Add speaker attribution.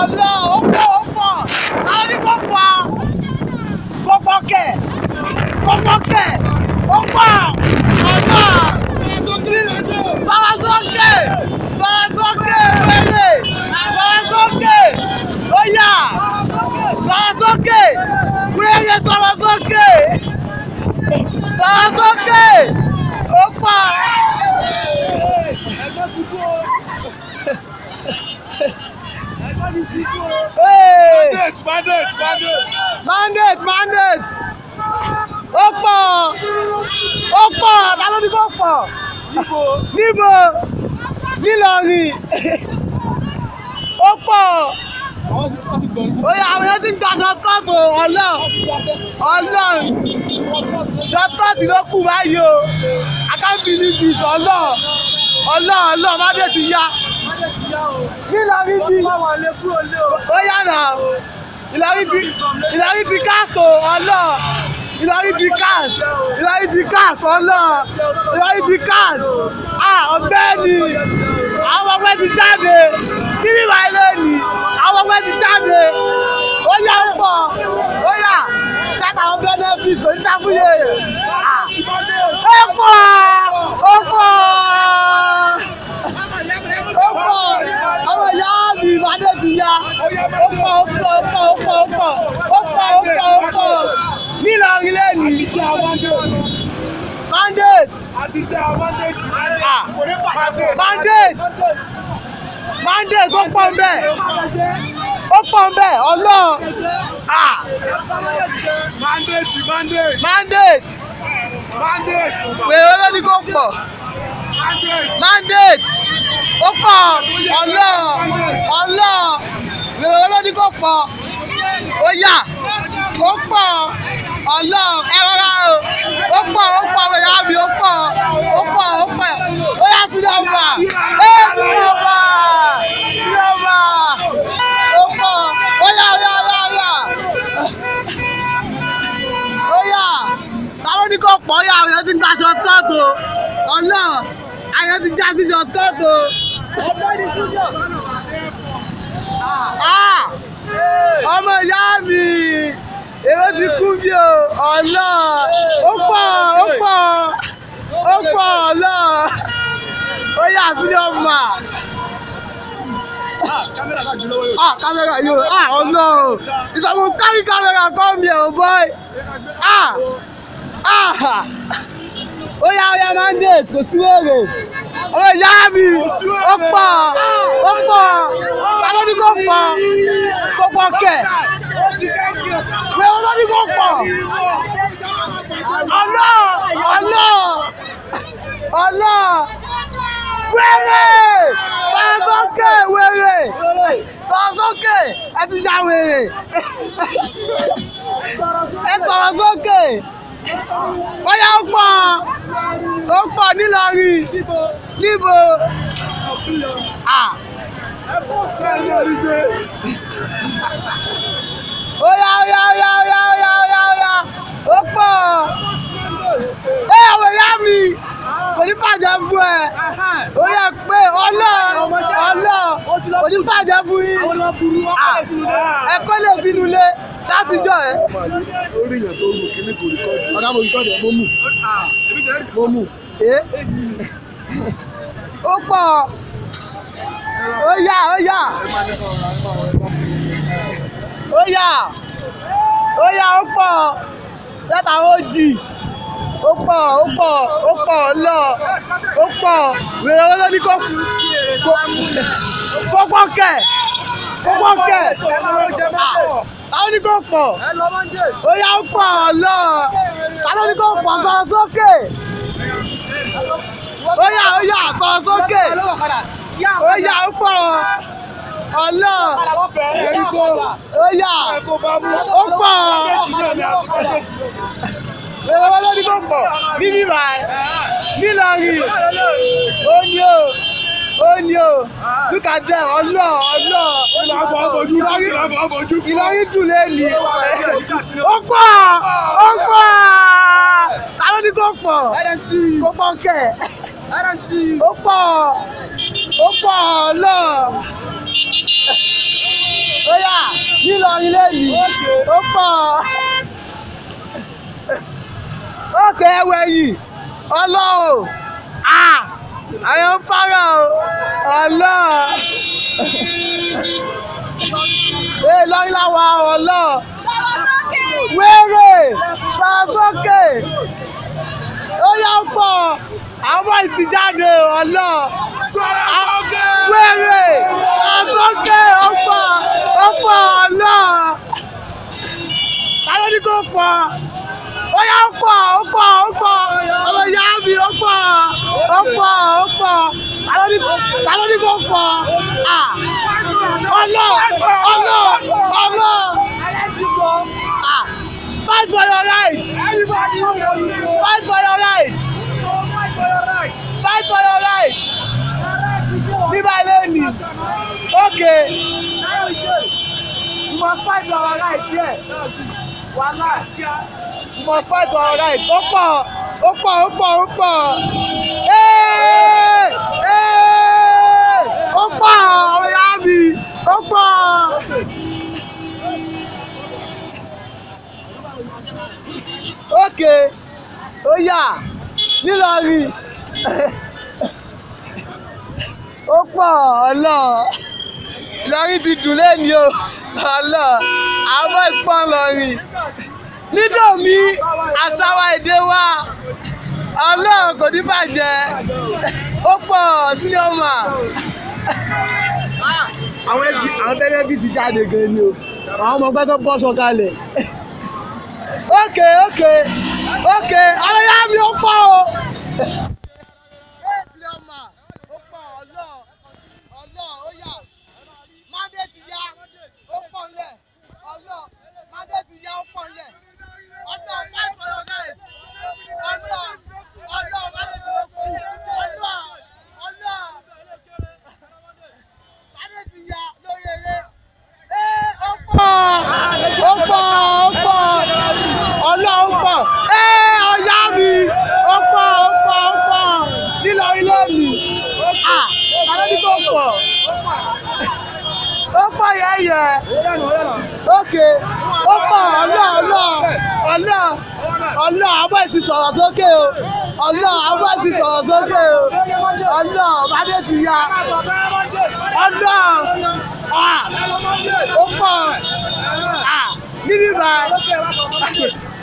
Speaker 1: ọlọ́ ó pọ̀ ó pọ̀ àwọn ní kò pọ̀ kò pọ̀ kẹ̀ kò pọ̀ kẹ̀ ó pọ̀ ọlọ́ sọ̀rọ̀ sókè sọ̀rọ̀ sókè wẹ́lẹ̀ sọ̀rọ̀ sókè ó yá sọ̀rọ̀ sókè wẹ́lẹ̀ sọ̀rọ̀ sókè sọ̀rọ̀ sókè ó pọ̀. Hey!
Speaker 2: Mandate, mandate, mandate.
Speaker 1: mandate mandate ó pọ̀ ó pọ̀ ta ló ní kó pọ̀ níbo nílọrin ó pọ̀ ó yà àwọn èèyàn ti ń gba shortcut o ọlọ́ ọlọ́ shortcut ló kù báyìí o I can't believe this ọlọ́ ọlọ́ ọlọ́ mandate ti yá nílọrin bí ó yà náà ìlọrin ti ìlọrin ti káàsó ọlọ́ ìlọrin ti káàs ìlọrin ti káàs ọlọ́ ìlọrin ti káàs à ọ̀gbẹ́ni àwọn ọmọ ti jáde níbi ìwà ilé ni àwọn ọmọ ti jáde ó yà ń pọ̀ ó yà sáta àwọn benefit oníṣàfúyè ó pọ̀ ó pọ̀ ó pọ̀ ọmọ ìyá mi ìbàdàn ti ya ó pọ̀ ó pọ̀ ó pọ̀ ó pọ̀ ó pọ̀ ó pọ̀ ó pọ̀ ó pọ̀ nílọrin lẹ́nu mandate
Speaker 2: Àti jẹ́ mandate.
Speaker 1: ah mandate mandate ó pọ̀ ń bẹ̀ ó pọ̀ ń bẹ̀ ọlọ́ ah
Speaker 2: Mandate, mandate,
Speaker 1: mandate
Speaker 2: mandate,
Speaker 1: wèrè ló ní kó pọ̀
Speaker 2: mandate.
Speaker 1: mandate ó pọ̀ ọlọ́ ọlọ́ wèrè ló ní kó pọ̀ ó yà ó pọ̀ ọlọ́ ẹ rọra o ó pọ̀ ó pọ̀ ọmọ ìyá mi ó pọ̀ ó pọ̀ ó pọ̀ ó yà sí nọ́mbà ẹ sí nọ́mbà sí nọ́mbà ó pọ̀ ó yà ó yà ó yà ó yà ó yà táwọn ní kò pọ̀ ó yà àwọn èèyàn ti ń gba shortcut o ọlọ́ àyàn ti já sí shortcut o. Ah! ọmọ ìyá mi èrò ti kú bí o ọlọ́ ó pọ̀ ó pọ̀ ó pọ̀ ọlọ́ ó yà sí ọmọ ah camera yóò ah ọlọ́ ìsọmọ carry camera come here o boy ah ah ó yá ó yá mandate kò sí wèrè ọmọ ìyá mi ó pọ̀ ó pọ̀ alóní kò pọ̀ kò pọ̀ kẹ̀ pé olóní kò pọ̀ ọlọ́ ọlọ́ ọlọ́ wèrè sọ́sọ́kè wèrè sọ́sọ́kè ẹ ti ya wèrè ẹ sọ̀rọ̀ sókè bóyá ó pọ̀ ó pọ̀ nílọrin níbo ah óyá óyá óyá óyá óyá óyá óyá ó pọ̀ ẹ ọmọ ìyá mi kò ní bàjẹ́ fún ẹ ó yẹ pé ọlọ́ ọlọ́ kò ní bàjẹ́ fún yín ẹ kó lè sínú ilé látijọ́ ẹ.
Speaker 2: Orí èèyàn tó rù kíní kò rìkọ́dù.
Speaker 1: ọ̀dà mo rìkọ́dù ẹ̀ mo mú mo mú ẹ́ ó pọ̀ ó yá ó yá ó yá ó yá ó pọ̀ sẹ́ta ó jì ó pọ̀ ó pọ̀ ó pọ̀ lọ ó pọ̀ wèrè wọn ló ní kó kó pọ̀ kẹ̀ kó pọ̀ kẹ̀ táwọn ní kó pọ̀ ó yá ó pọ̀ lọ táwọn ní kó pọ̀ sọ sókè ó yá ó yá sọ sókè ó yá ó pọ̀ ọlọ́ ó yá ó pọ̀ èrò wọn lórí kò pọ̀ níbí báyìí nílọrin ó ní o ó ní o look at them ọlọ́ ọlọ́ ìlọrin ìlọrin dùn lẹ́nu ó pọ̀ ó pọ̀ táwọn ní kò pọ̀ kò pọ̀ kẹ̀ ó pọ̀ ó pọ̀ ọlọ́. nílọrin lẹ́yìn ó pọ̀ ókè ẹwẹ́ yìí ọlọ́run àwọn ń pààrọ̀ ọlọ́ọ̀ ee lọ́rin láwa ọlọ́ọ̀ wéré sàsókè ó yá pọ̀ àwọn ìsìjáde ọlọ́ọ̀ wéré sàsókè ó pọ̀ ó pọ̀ ọlọ́ọ̀ ta ló ní kó pọ̀ ó yá ó pọ̀ ó pọ̀ ó pọ̀ ọmọ ìyá mi ó pọ̀ ó pọ̀ ó pọ̀ ta ló ní ta ló ní kó pọ̀ à ọlọ́ ọlọ́ ọlọ́ à fight for your right fight for your right fight for your right nígbà lẹ́nìí okay you must fight for your right here wàhálà you must fight for your right ó pọ̀ ó pọ̀ ó pọ̀ ó pọ̀ ee ee ó pọ̀ ọ̀yá mi ó pọ̀. ókè ó yà nílọrin ó pọ̀ ọlọ́ Ìlọrin ti dùn lẹ́ni o ọlọ́ àwọn ẹ̀sìpọ̀n lọ́rin nídòmí àṣàwà èdè wa ọlọ́run kò ní bàjẹ́ ó pọ̀ sílẹ̀ ọmọ àwọn ẹbí àwọn bẹ́rẹ́bí ti jáde gan ni o àwọn ọmọ gbẹ́gbẹ́ bọ́ sọ̀kalẹ̀ ókè ókè ókè ọlọ́yà mi ó pọ̀ o. sílẹ̀ ọmọ ó pọ̀ ọlọ́ ọlọ́ ó yà mádé ti yá ó pọ̀ ńlẹ̀ ọlọ́ mádé ti yá ó pọ̀ ńlẹ̀ ọlọ́ five for your night ọlọ́ ọlọ́ mádé ti yá ó pọ̀ ọlọ́ ọlọ́ mádé ti yá lórí eré ee ó pọ̀ ó pọ̀ ó pọ̀ ọlọ́ ó pọ̀ ee ọ̀yá mi ó pọ̀ ó pọ̀ ó pọ̀ nílò ilé mi ah àwọn ní kò pọ̀ ó pọ̀ yẹ́yẹ́ ókè ó pọ̀ ọlọ́ ọlọ́ ọlọ́ ọlọ́ àwọn ti sọ̀rọ̀ sókè o ọlọ́ àwọn ti sọ̀rọ̀ sókè o ọlọ́ bàdé ti ya ọlọ́ ah ó pọ̀ ah níbí bá